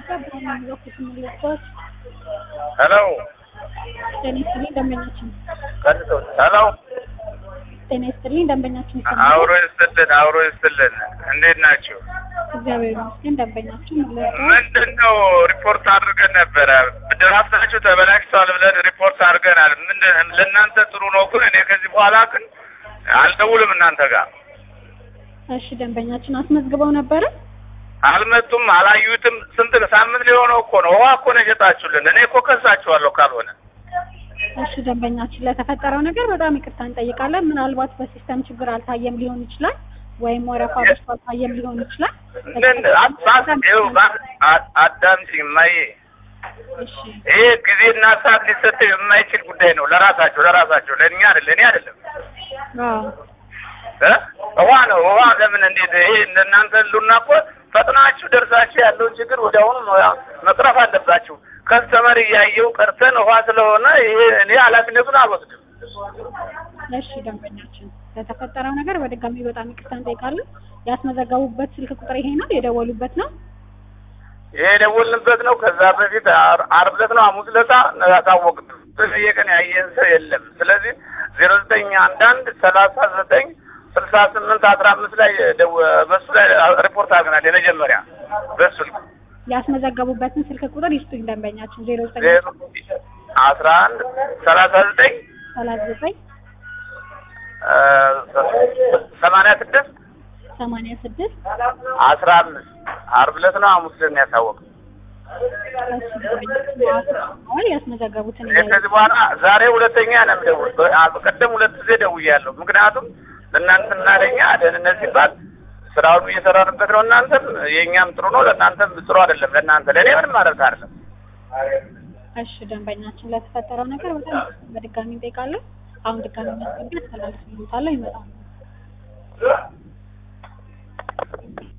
ኢትዮጵያ ብርሃን የሚለኩት ምልክቶች ሄሎ ጤና ይስጥልኝ ደንበኛችን ቀጥቶ ሄሎ ጤና ይስጥልኝ ደንበኛችን ይሰማል አብሮ ይስጥልን አብሮ ይስጥልን እንዴት ናችሁ እግዚአብሔር ይመስገን ደንበኛችን ምልክቶች ምንድን ነው ሪፖርት አድርገን ነበረ ድራፍታችሁ ተበላሽቷል ብለን ሪፖርት አድርገናል ምንድን ለእናንተ ጥሩ ነው ግን እኔ ከዚህ በኋላ ግን አልደውልም እናንተ ጋር እሺ ደንበኛችን አስመዝግበው ነበረ አልመጡም አላዩትም ስንት ሳምንት ሊሆነው እኮ ነው ውሃ እኮ ነው የሸጣችሁልን እኔ እኮ ከሳችኋለሁ ካልሆነ እሺ ደንበኛችን ለተፈጠረው ነገር በጣም ይቅርታ እንጠይቃለን ምናልባት በሲስተም ችግር አልታየም ሊሆን ይችላል ወይም ወረፋ በዝቶ አልታየም ሊሆን ይችላል ምን አባስ ይኸው አ- አዳምጪኝ እማዬ እሺ ይሄ ጊዜና ሰዓት ሊሰጠው የማይችል ጉዳይ ነው ለራሳቸው ለራሳቸው ለእኛ አይደለ እኔ አይደለም አዎ እ ውሃ ነው ውሃ ለምን እንዴት ይሄ እናንተ ሉና እኮ ፈጥናችሁ ደርሳችሁ ያለውን ችግር ወዲያውኑ ማ- መቅረፍ አለባችሁ ከስተመር እያየው ቀርተን ውሃ ስለሆነ ይሄ እኔ ኃላፊነቱን አልወስድም እሺ ደንበኛችን ለተፈጠረው ነገር በድጋሚ በጣም ይቅርታ እንጠይቃለን ያስመዘገቡበት ስልክ ቁጥር ይሄ ነው የደወሉበት ነው ይሄ የደወልንበት ነው ከዛ በፊት አር- ዓርብ ዕለት ነው ሐሙስ ዕለት ያሳወቅን በየቀን ያየን ሰው የለም ስለዚህ ዜሮ ዘጠኝ አንድ አንድ ሰላሳ ዘጠኝ ስልሳ ስምንት አስራ አምስት ላይ ደው- በሱ ላይ ሪፖርት አድርገናል የመጀመሪያ በሱ ያስመዘገቡበትን ስልክ ቁጥር ይስጡኝ ደንበኛችን ዜሮ ዘጠኝ ዜሮ አስራ አንድ ሰላሳ ዘጠኝ ሰላሳ ዘጠኝ ሰማንያ ስድስት ሰማንያ ስድስት አስራ አምስት ዓርብ ዕለት ነው ሐሙስ ዕለት ነው ያሳወቅን እሺ ደንበኛችን አሁን ያስመዘገቡትን እኔ ከዚህ በኋላ ዛሬ ሁለተኛ ነው የምደውል። በቀደም ሁለት ጊዜ ደውያለሁ። ምክንያቱም ለእናንተና ለእኛ ደህንነት ሲባል ስራውን እየሰራንበት ነው። እናንተም የእኛም ጥሩ ነው፣ ለእናንተም ጥሩ አይደለም። ለእናንተ ለእኔ ምንም ማለት አይደለም። እሺ ደንበኛችን ለተፈጠረው ነገር በጣም በድጋሚ እንጠይቃለን አሁን ድጋሚ ማስገቢያ አስተላልፍልዎታለሁ ይመጣሉ